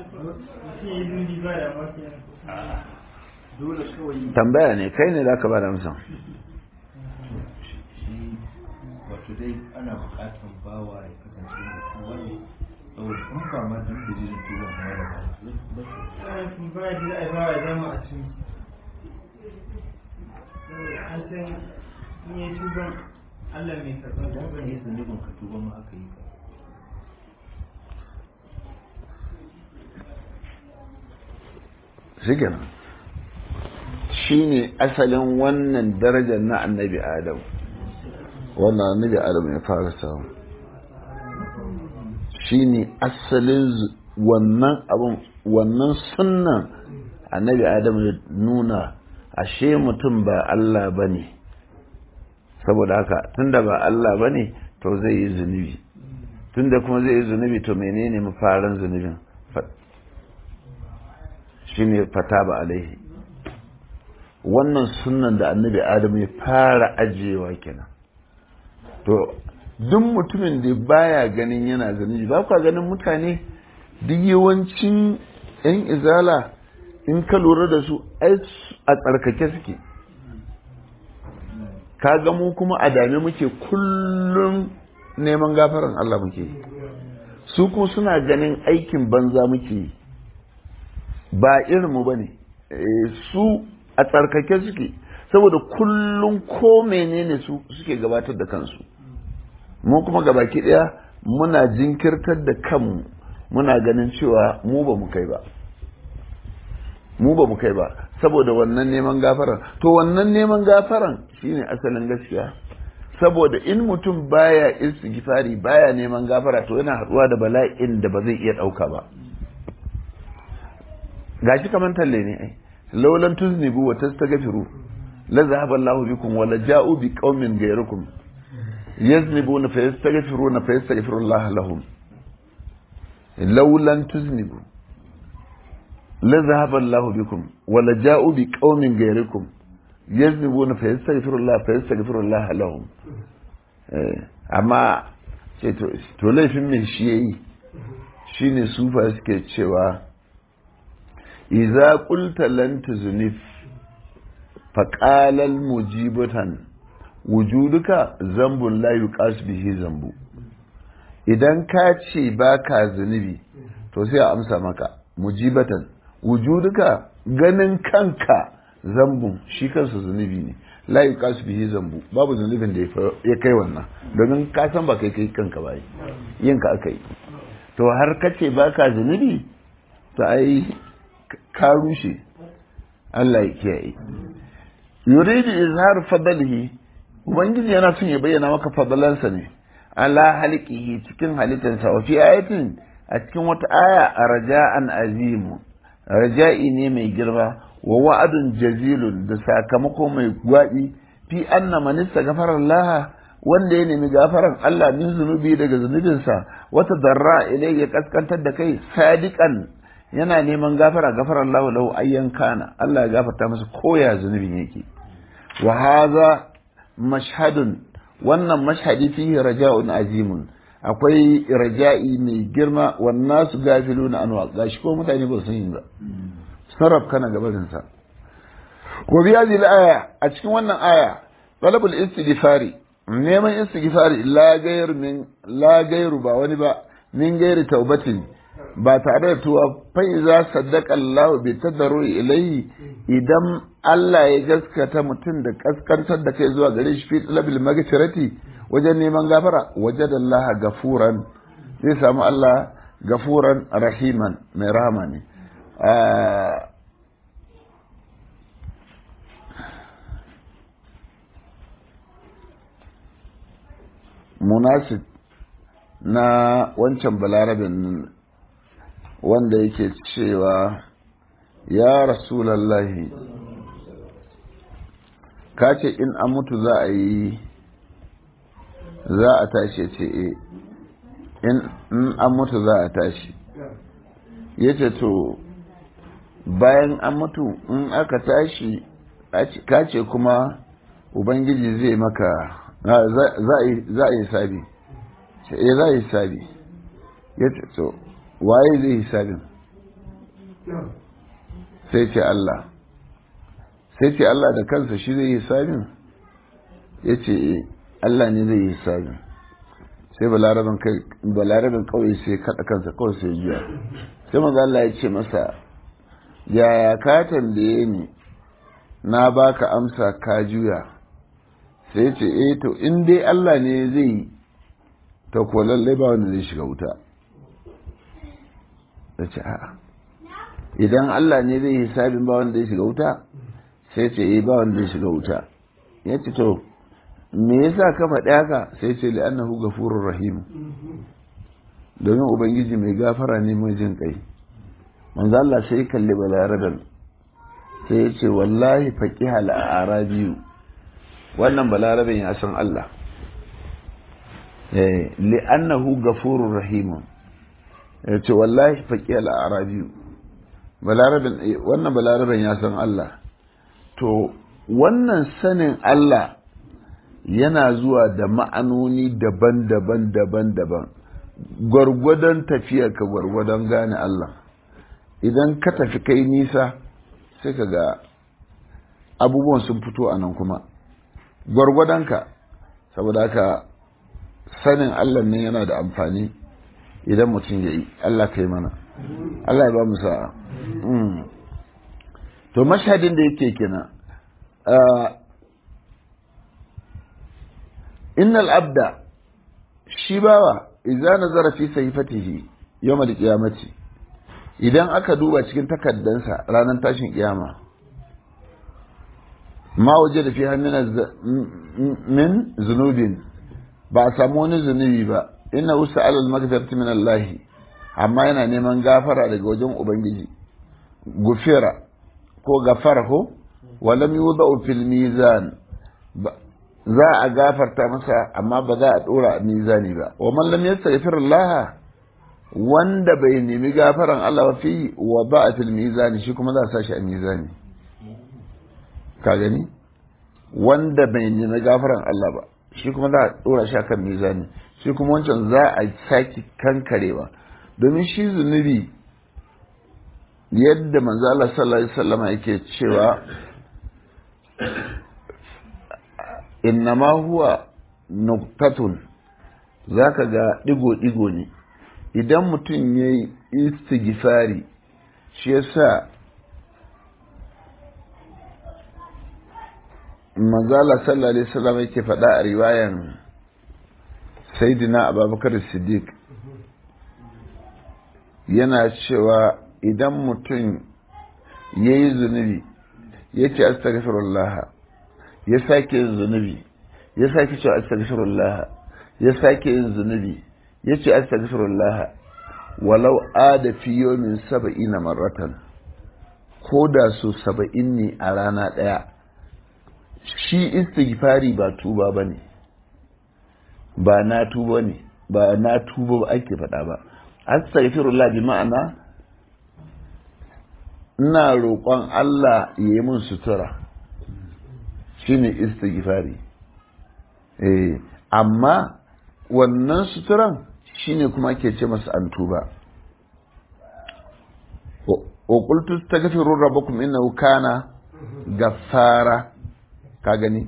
tambaya ne kai ne zaka ba da amsa wato dai ana bukatan bawa ya kasance mutum wani saboda in ba ma duk da jirin tuba ma ya ba ba ya da ai ba ya zama a cikin an san in yi tuban Allah mai karɓar idan tuban ka yi zunubin ka tuba ma aka yi ka shigen shi ne asalin wannan darajar na annabi adam wannan annabi adam ya fara samu shi ne asalin zu- wannan abin wannan sunnan annabi adam ya nuna ashe mutum ba Allah ba ne saboda haka tunda ba Allah ba ne to zai yi zunubi tunda kuma zai yi zunubi to menene mafarin zunubin Fa- shine fata ba alaihi wannan sunnan da annabi adam ya fara ajiyewa kenan to duk mutumin da baya ganin yana zunubi ba kwa ganin mutane duk yawancin yan izala in ka lura da su ai su- a tsarkake suke ka ga mu kuma a dame muke kullum neman gafaran Allah muke yi su kuma suna ganin aikin banza muke yi ba irinmu ba ne su a tsarkake suke saboda kullum ko menene su suke gabatar da kansu mu kuma gabaki daya muna jinkirtar da kanmu muna ganin cewa mu ba mu kai ba mu ba mu kai ba saboda wannan neman gafaran to wannan neman gafaran shine asalin gaskiya saboda in mutum baya istighfari baya neman gafara to yana haɗuwa da bala'in da ba zai iya ɗauka ba gashi kaman talle ne ai laulan tuznibu wa tastaghfiru la zahaba Allahu bikum wa la ja'u bi qaumin ghayrikum yaznibuna fa yastaghfiruna fa yastaghfiru Allah lahum laulan tuznibu la zahaba Allahu bikum wa la ja'u bi qaumin ghayrikum yaznibuna fa yastaghfiru Allah fa yastaghfiru Allah lahum eh amma ce to to laifin me shi yayi shine sufa suke cewa إذا قلت لن تزنف فقال المجيبة وجودك ذنب لا يقاس به ذنب idan ka ce ba ka zunubi to sai a amsa maka mujibatan wujuduka ganin kanka zambun shi kansa zunubi ne la yuqas bihi zambu babu zunubin da ya kai wannan domin ka san ba kai kai kanka ba yin ka aka yi to har ka ce ba ka zunubi to ai ka rushe Allah ya kiyaye yuridu izhar fadlihi ubangiji yana son ya bayyana maka fadalansa ne ala halqihi cikin halittarsa wa fi ayatin a cikin wata aya a raja'an azimu raja'i ne mai girma wa wa'adun jazilun da sakamako mai gwaɗi fi anna man istaghfara Allah wanda ya nemi gafaran Allah min zunubi daga zunubinsa wata darra ilai ya kaskantar da kai sadiqan yana neman gafara gafaran Allah lahu ayyan kana Allah ya gafarta masa koya zunubin yake wa hadha mashhadun wannan mashhadi fihi raja'un azimun akwai raja'i mai girma wannan su gafiluna anwa gashi ko mutane ba su yi ba sarraf kana gabarin sa ko biya aya a cikin wannan aya talabul istighfari neman istighfari la gairu min la gairu ba wani ba min gairi taubatin ba tare da tuwa fa iza saddaqa Allah bi tadarru ilayhi idan Allah ya gaskata mutum da kaskantar da kai zuwa gare shi fi talabil magfirati wajen neman gafara wajada Allah gafuran zai samu Allah gafuran rahiman mai rahama ne munasib na wancan balarabin wanda yake cewa ya rasulallahi ka ce in an mutu za a yi za a tashi ce e in an mutu za a tashi ya ce to bayan an mutu in aka tashi ka ce kuma ubangiji zai maka za a yi sabi ce e za a yi sabi ya ce to waye zai yi sabin sai ce Allah sai ce Allah da kansa shi zai yi sabin ya ce e Allah ne zai yi sabin sai balarabin kawai sai kaɗa kansa kawai sai juya sai maza Allah ya ce masa yaya ka tambaye ni na baka amsa ka juya sai ce eh to in dai Allah ne zai yi to ko lallai ba wanda zai shiga wuta da ce a'a idan Allah ne zai yi hisabin ba wanda zai shiga wuta sai ce eh ba wanda zai shiga wuta ya ce to me yasa ka faɗi haka sai ce li'annahu ghafurur rahim domin ubangiji mai gafara ne mai jin kai manzo Allah sai kalli balaraban sai ya ce wallahi faqiha al-arabiyu wannan balaraben ya san Allah li'annahu gafurur rahim ya ce wallahi faƙi al'arabiyu wannan balaraben ya san Allah to wannan sanin Allah yana zuwa da ma'anoni daban-daban daban-daban gwargwadon tafiya ka gwargwadon gane Allah idan ka tafi kai nisa sai ka ga abubuwan sun fito a nan kuma gwargwadonka saboda haka sanin Allah ne yana da amfani idan mutum ya yi Allah kai mana Allah ya ba mu sa'a to mashhadin da yake kina innal abda shi bawa idza nazara fi sayfatihi yawm al-qiyamati idan aka duba cikin takaddansa ranar tashin kiyama ma waje da fi min zunubin ba a samu wani zunubi ba inna usa alal magfirati min Allah amma yana neman gafara daga wajen ubangiji gufira ko gafara ko walam yudau fil mizan za a gafarta masa amma ba za a dora a mizani ba wa man lam yastaghfir Allah wanda bai nemi gafaran Allah ba fi wa ba fil mizani shi kuma za a sashi a mizani ka gani wanda bai nemi gafaran Allah ba shi kuma za a dora shi akan mizani shi kuma wancan za a saki kankarewa domin shi zunubi yadda manzo Allah sallallahu alaihi wasallam yake cewa innama huwa nuktatun zaka ga digo digo ne idan mutum yayi istighfari shi yasa manzo Allah sallallahu alaihi wasallam yake faɗa a riwayan sayyidina Abubakar Siddiq yana cewa idan mutum ya yi zunubi ya ce astaghfirullah ya sake yin zunubi ya sake cewa astaghfirullah ya sake yin zunubi ya ce astaghfirullah walau ada fi yawmin saba'ina marratan ko da su saba'in ne a rana ɗaya shi istighfari ba tuba ba ne ba na tuba ne ba na tuba ba ake faɗa ba astaghfirullah bi ma'ana ina roƙon Allah ya yi min sutura shine istighfari eh amma wannan suturan shine kuma ke ce masa an tuba wa qultu astaghfiru rabbakum innahu kana gaffara ka gani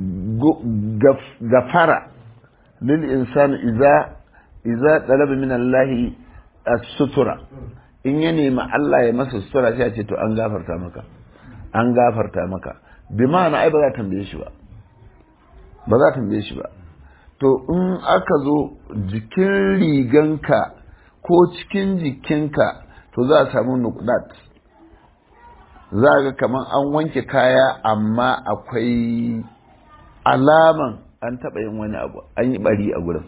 gafara lil insani idza idza talaba min Allah as-sutura in ya nemi Allah ya masa sutura sai ya ce to an gafarta maka an gafarta maka bi ma'ana ai ba za ta tambaye shi ba ba za ta tambaye shi ba to in aka zo jikin riganka ko cikin jikinka to za a samu nukdat za ga kamar an wanke kaya amma akwai alaman an taɓa yin wani abu an yi bari a gurin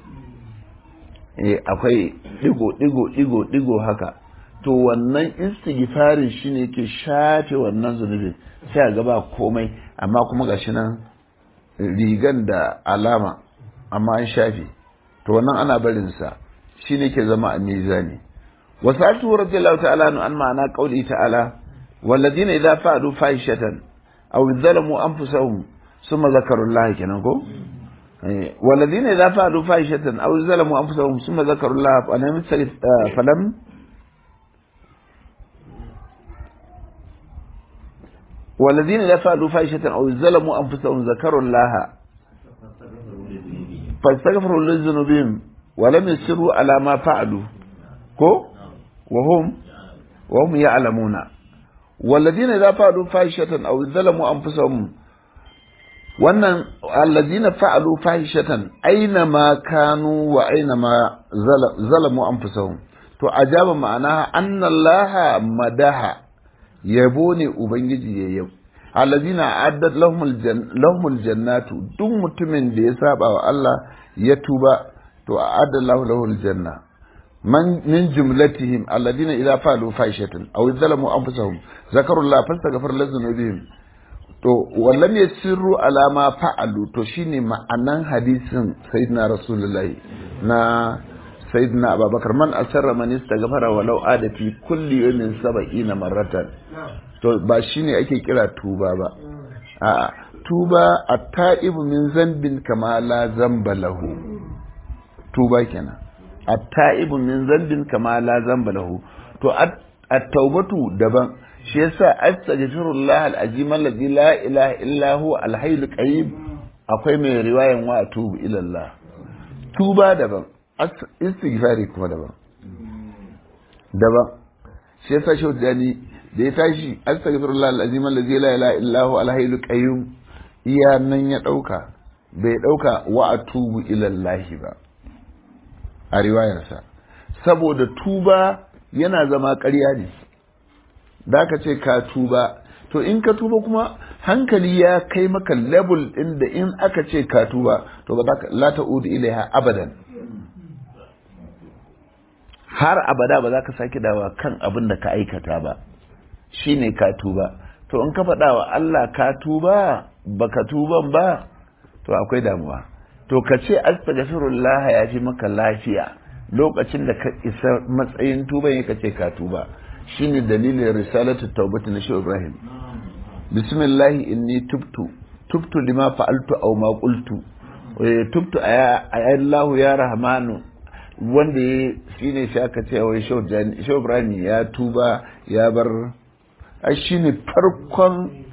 akwai digo digo digo digo haka to wannan istighfarin shine ke shafe wannan zunubin sai a gaba komai amma kuma gashi nan rigan da alama amma an shafe to wannan ana barin sa shine ke zama a mizani wasatu radiyallahu ta'ala an ma'ana qauli ta'ala walladina idza fa'alu fahishatan aw zalamu anfusahum thumma zakaru Allah kenan ko والذين إذا فعلوا فاحشة أو ظلموا أنفسهم ثم ذكروا الله فلم والذين إذا فعلوا فاحشة أو ظلموا أنفسهم ذكروا الله فاستغفروا لذنوبهم ولم يسروا على ما فعلوا كو وهم وهم يعلمون والذين إذا فعلوا فاحشة أو ظلموا أنفسهم wannan allazina fa'alu fahishatan aina ma kanu wa aina ma zalamu anfusahum to ajaba ma'ana annallaha madaha yabo ne ubangiji ya yau allazina addat lahumul jannatu duk mutumin da ya saba wa Allah ya tuba to adda lahu lahul janna man min jumlatihim allazina idza fa'alu fahishatan aw zalamu anfusahum zakarullah fastaghfir lazunubihim to wallam ya sirru alama fa'alu to shine ma'anan hadisin sayyidina rasulullahi na sayyidina abubakar man asarra man istaghfara walau ada fi kulli yawmin sab'ina marratan to ba shine ake kira tuba ba a tuba at-ta'ibu min zambin kama la zamba lahu tuba kenan at-ta'ibu min zambin kama la zamba lahu to at-taubatu daban shi yasa astaghfirullah al-azim alladhi la ilaha illa huwa al-hayyul qayyum akwai mai riwayan wa atubu ila Allah tuba daban istighfari kuma daban daban shi yasa shi dani da ya tashi astaghfirullah al-azim alladhi la ilaha illa huwa al-hayyul qayyum iya nan ya dauka bai dauka wa atubu ila Allah ba a riwayarsa saboda tuba yana zama ƙarya ne da ka ce ka tuba to in ka tuba kuma hankali ya kai maka level ɗin da in aka ce ka tuba to ba za ka la ta'udu ilaiha abadan har abada ba za ka sake dawa kan abin da ka aikata ba shine ka tuba to in ka faɗa wa Allah ka tuba baka tuban ba to akwai damuwa to ka ce astaghfirullah ya fi maka lafiya lokacin da ka isa matsayin tuban ka ce ka tuba shine dalilin risalatu taubati na shehu ibrahim bismillah inni tubtu tubtu lima fa'altu aw ma qultu tubtu ya Allah ya rahmanu wanda ya shine shi aka ce wai shehu ibrahim ya tuba ya bar ai shine farkon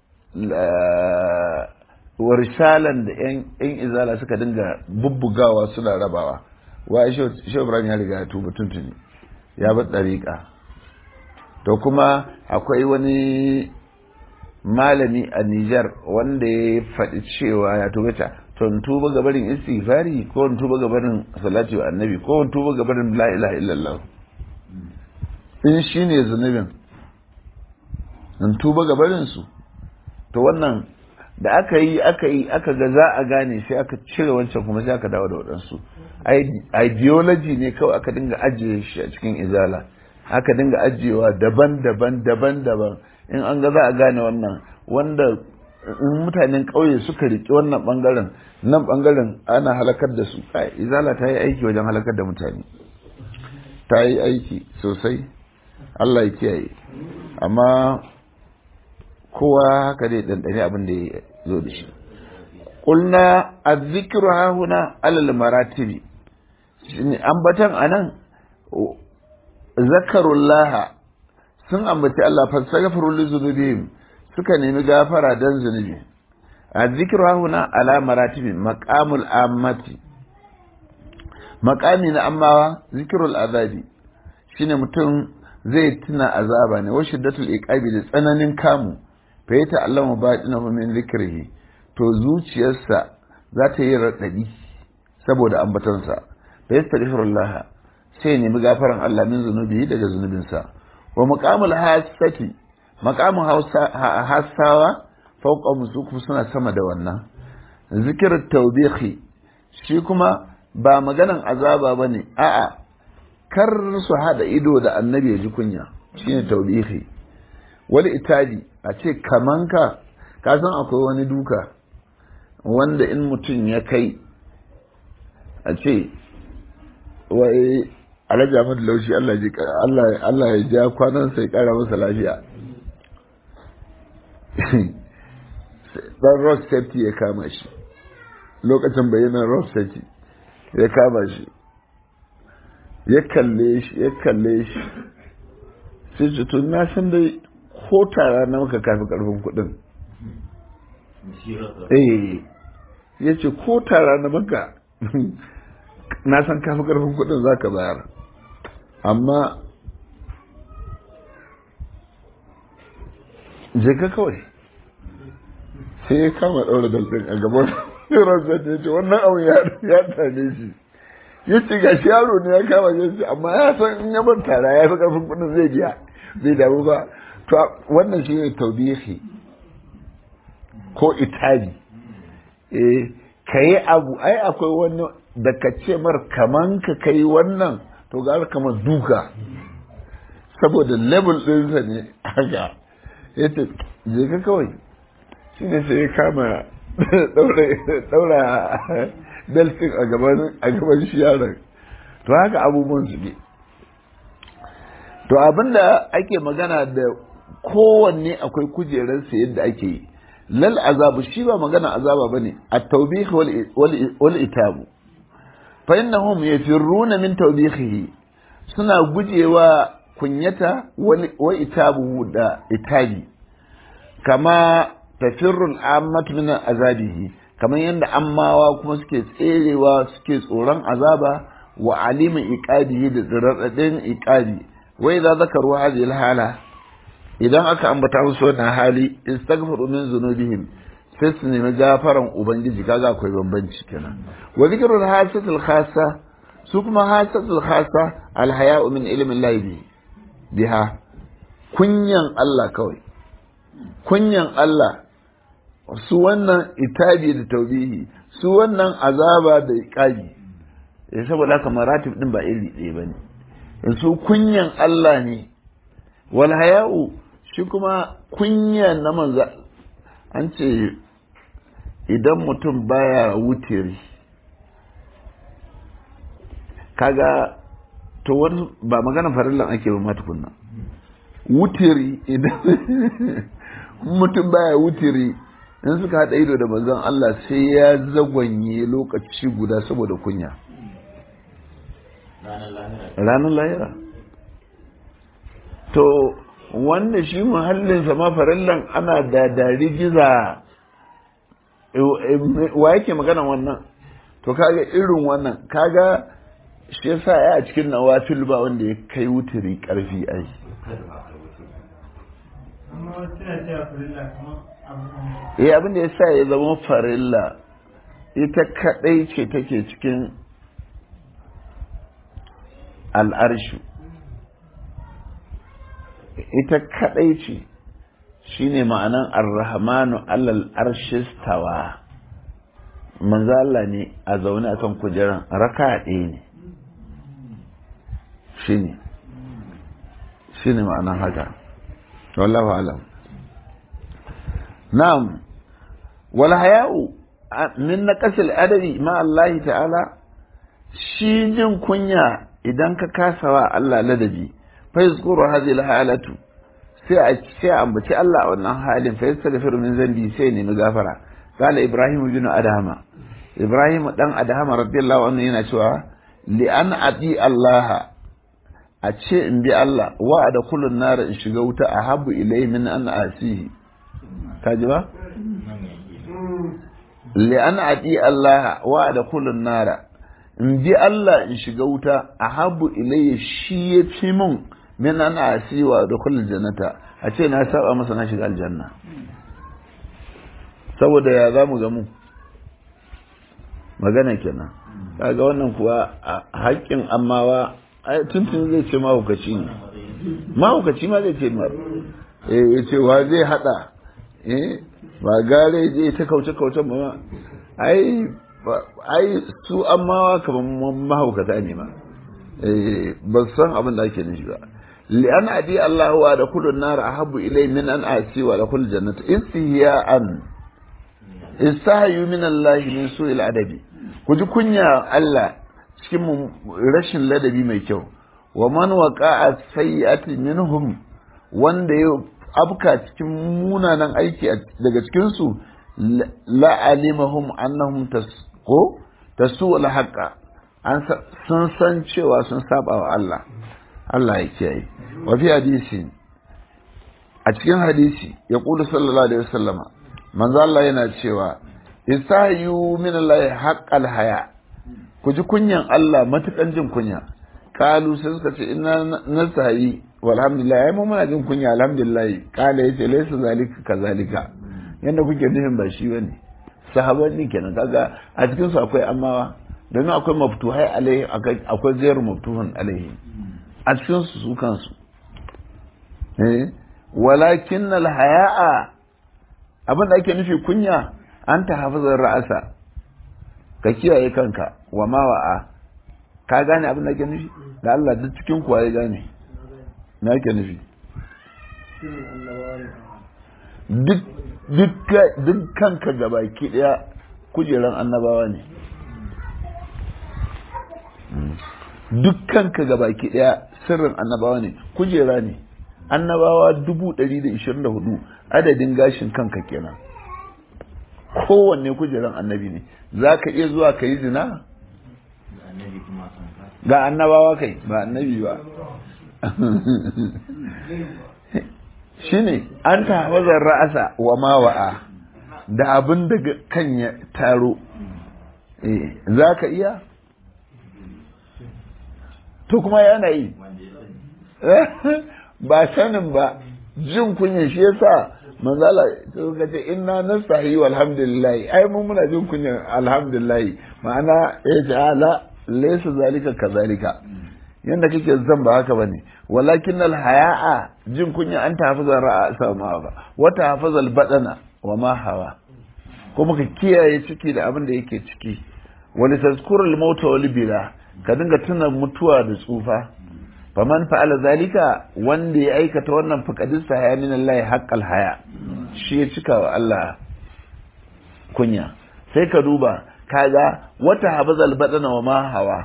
wa risalan da yan izala suka dinga bubbugawa suna rabawa wa shehu ibrahim ya riga ya tuba tuntuni ya bar dariƙa to kuma akwai wani malami a Nijar wanda ya faɗi cewa ya tuba ta to in tuba gabarin istighfari ko in tuba gabarin salati wa annabi ko in tuba gabarin la ilaha illallah in shine zunubin in tuba gabarin su to wannan da aka yi aka yi aka ga za a gane sai aka cire wancan kuma sai aka dawo da waɗansu ideology ne kawai aka dinga ajiye shi a cikin izala aka dinga ajiyewa daban-daban daban-daban in an ga za a gane wannan wanda in mutanen ƙauye suka riƙe wannan ɓangaren nan ɓangaren ana halakar da su izala ta yi aiki wajen halakar da mutane ta yi aiki sosai Allah ya kiyaye amma kowa haka dai ɗanɗane abin da ya zo da shi ƙulna a zikiru hahuna alal maratibi ambatan a nan zakarullah sun ambaci Allah fastaghfiru li zunubihim suka nemi gafara dan zunubi a zikiru hahuna ala maratibi maqamul ammati maqami na ammawa zikirul azabi shine mutum zai tuna azaba ne wa shiddatul iqabi da tsananin kamu fa ya ta'allama batinahu min zikrihi to zuciyarsa za ta yi radadi saboda ambatonsa fa yastaghfirullah sai nemi gafaran Allah min zunubi daga zunubinsa wa maqamul hasati maqamul hasawa fawqa musuku suna sama da wannan zikr tawbihi shi kuma ba maganan azaba bane a'a kar su hada ido da annabi ya ji kunya shine tawbihi wani itaji a ce kamanka ka san akwai wani duka wanda in mutum ya kai a ce wai alhaji ahmad laushi Allah ya ja kwanan sai kara masa lafiya dan road safety ya kama shi lokacin bayanan road safety ya kama shi ya kalle shi ya kalle shi sai ce to na san dai ko tara na maka kafi karfin kudin eh ya ce ko tara na maka na san kafi karfin kudin za ka bayar amma je ka kawai sai ya kama ɗaura dalɗin a gaban ransa ta ce wannan abu ya tane shi ya ce ga shi yaro ne ya kama shi amma ya san in ya ban tara ya fi karfin kudin zai biya bai damu ba to wannan shi ne taubihi ko itabi eh ka yi abu ai akwai wani da ka ce mar kaman ka kai wannan to ga kamar duka saboda level ɗinsa ne haka ya ce je ka kawai shi ne sai ya kama ɗaura beltin a gaban shi yaron to haka abubuwan su ne to abinda ake magana da kowanne akwai kujerarsa yadda ake yi lal azabu shi ba magana azaba bane at-tawbih wal itabu fa innahum yafirruna min tawbihihi suna gujewa kunyata wa itabu da itabi kama tafirrul ammatu min azabihi kamar yadda ammawa kuma suke tserewa suke tsoron azaba wa alimin iqabihi da radadin iqabi wa idza zakaru hadhihi al-hala idan aka ambata musu wannan hali istaghfiru min zunubihim sai su nemi gafaran ubangiji kaga akwai bambanci kenan wa zikrul hasatul khassa su kuma hasatul khassa alhaya'u min ilmin Allah biha kunyan Allah kawai kunyan Allah su wannan itabi da taubihi su wannan azaba da iqabi eh saboda haka maratib din ba iri ɗaya bane su kunyan Allah ne wal haya'u shi kuma kunya na manza an ce idan mutum baya wutiri kaga to wani ba magana farillan ake ba matukunna wutiri idan mutum baya wutiri in suka haɗa ido da manzon Allah sai ya zagwanye lokaci guda saboda kunya ranar lahira to wanda shi muhallinsa ma farallan ana da dari giza wa yake magana wannan to kaga irin wannan kaga shi yasa ya a cikin nawafil ba wanda ya kai wuturi karfi ai amma wasu na cewa farilla kamar abu eh abin da yasa ya zama farilla ita kadai ce take cikin al'arshu ita kadai ce shine ma'anan ar-rahmanu alal arshistawa manzo Allah ne a zaune akan kujeran raka ɗaya ne shine shine ma'anan haka wallahu alam na'am wal haya'u min naqasil adabi ma Allah ta'ala shi jin kunya idan ka kasawa Allah ladabi fa yazkuru hadhihi halatu sai a sai a ambaci Allah a wannan halin fa yastaghfiru min zambi sai ne gafara qala ibrahim bin adama ibrahim dan adama radiyallahu anhu yana cewa li an ati Allah a ce in bi Allah wa da kullun nar in shiga wuta a habu ilai min an asihi ka ji ba li an ati Allah wa da kullun nar in bi Allah in shiga wuta a habu ilai shi ya fi mun min an asihi wa da kullun jannata a ce na saba masa na shiga aljanna saboda ya za mu ga mu magana kenan kaga wannan kuwa a haƙƙin ammawa tuntun zai ce mahaukaci ne mahaukaci ma zai ce ma ya ce wa zai hada ba gare zai ta kauce kauce ba ai ai su ammawa kamar mahaukata ne ma ba san abin da ake nufi ba li'an adi Allah wa da kullu nar ahabbu ilay min an asi wa da kullu jannati istihiya'an istahyu min Allah min su'il adabi ku ji kunya Allah cikin rashin ladabi mai kyau wa man waqa'a sayyi'ati minhum wanda ya afka cikin munanan aiki daga cikin su la alimahum annahum tasqu tasu al haqa an sun san cewa sun saba wa Allah Allah ya kiyaye wa fi hadisi a cikin hadisi ya kula sallallahu alaihi wasallama manzo Allah yana cewa isayu min Allah haqqal haya ku ji kunyan Allah matukan jin kunya kalu sai suka ce ina nasayi walhamdulillah ai mu muna jin kunya alhamdulillah kala yace laysa zalika kazalika yanda kuke nufin ba shi bane sahaban ne kenan kaga a cikin su akwai amawa domin akwai maftuhai alaihi akwai zairu maftuhun alaihi a cikin su su kansu eh walakin alhaya'a abin da ake nufi kunya an ta hafizar ra'asa ka kiyaye kanka wa ma wa'a ka gane abin da ake nufi da Allah duk cikin kuwa ya gane na ake nufi duk kanka gabaki daya kujeran annabawa ne duk kanka gabaki daya sirrin annabawa ne kujera ne annabawa dubu ɗari da ishirin da hudu adadin gashin kanka kenan kowanne kujeran annabi ne za ka iya zuwa ka yi zina ga annabawa kai ba annabi ba shine an ta wazar ra'asa wa mawa'a da abin da kan ya taro za ka iya to kuma yana yi ba sanin ba jin kunya shi yasa manzala suka ce inna nastahi walhamdulillah ai mun muna jin kunya alhamdulillah ma'ana ya ce ala laysa zalika kazalika yanda kake zan ba haka bane walakin al haya'a jin kunya an tahafaza ra'a sama ba wa tahafaza al badana wa ma hawa kuma ka kiyaye ciki da abin da yake ciki wani tazkuru al mauta wal bila ka dinga tuna mutuwa da tsufa faman fa'ala zalika wanda ya aikata wannan faqadis haya min Allah haqqal haya shi ya cika wa Allah kunya sai ka duba kaga wata habazal badana wa ma hawa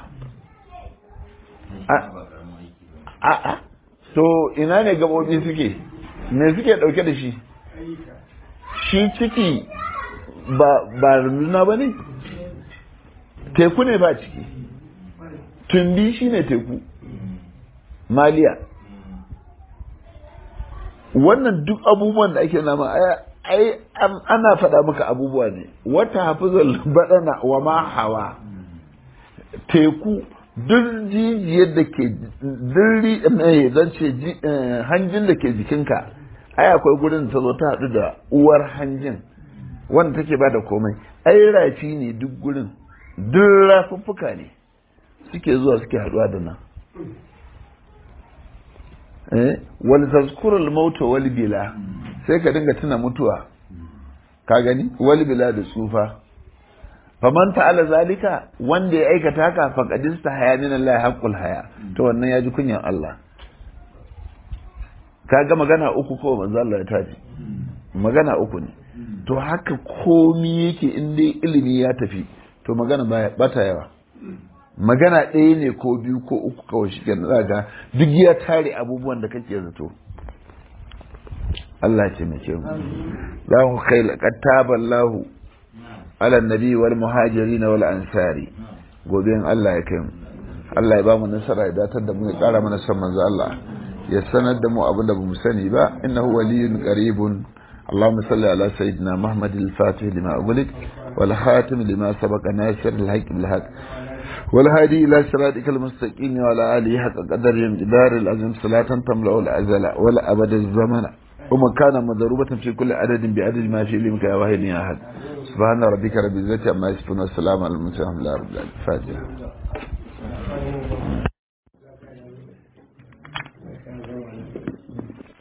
a a to ina ne gabobi suke me suke dauke da shi shi ciki ba ba runduna ba ne teku ne ba ciki tumbi shi ne teku maliya wannan duk abubuwan da ake nama ai ana faɗa maka abubuwa ne wata hafizar baɗana wa ma hawa teku duk jijiyar da ke dirri mai zan ce hanjin da ke jikinka ai akwai gurin ta zo ta haɗu da uwar hanjin wanda take ba da komai ai rafi ne duk gurin duk rafuffuka ne suke zuwa suke haɗuwa da nan eh wal tazkurul maut wal bila sai ka dinga tuna mutuwa ka gani wal bila da tsufa faman ta'ala zalika wanda ya aikata haka faqadista haya min Allah haqqul haya to wannan ya ji kunyan Allah kaga magana uku ko manzo Allah ya taji magana uku ne to haka komi yake in dai ilimi ya tafi to magana ba ta yawa magana ɗaya ne ko biyu ko uku kawai shi ke ga duk ya tare abubuwan da kake zato Allah ce mai ce mu za mu kai laƙattaban lahu ala nabi wal muhajiri na wal ansari gobe in Allah ya kai mu Allah ya ba mu nasara ya datar da mu ya ƙara mana son manzo Allah ya sanar da mu abin da bamu sani ba innahu waliyyun qaribun اللهم صل على سيدنا محمد الفاتح لما أغلق والخاتم لما سبق ناصر الحق بالحق والهادي إلى صراطك المستقيم وعلى آله حق قدر جدار العظيم صلاة تملأ الأزل ولا أبد الزمن ومكان مضروبة في كل عدد بعدد ما في علمك يا واحد يا أحد سبحان ربك رب العزة عما يصفون والسلام على المرسلين الحمد لله رب العالمين فاتحة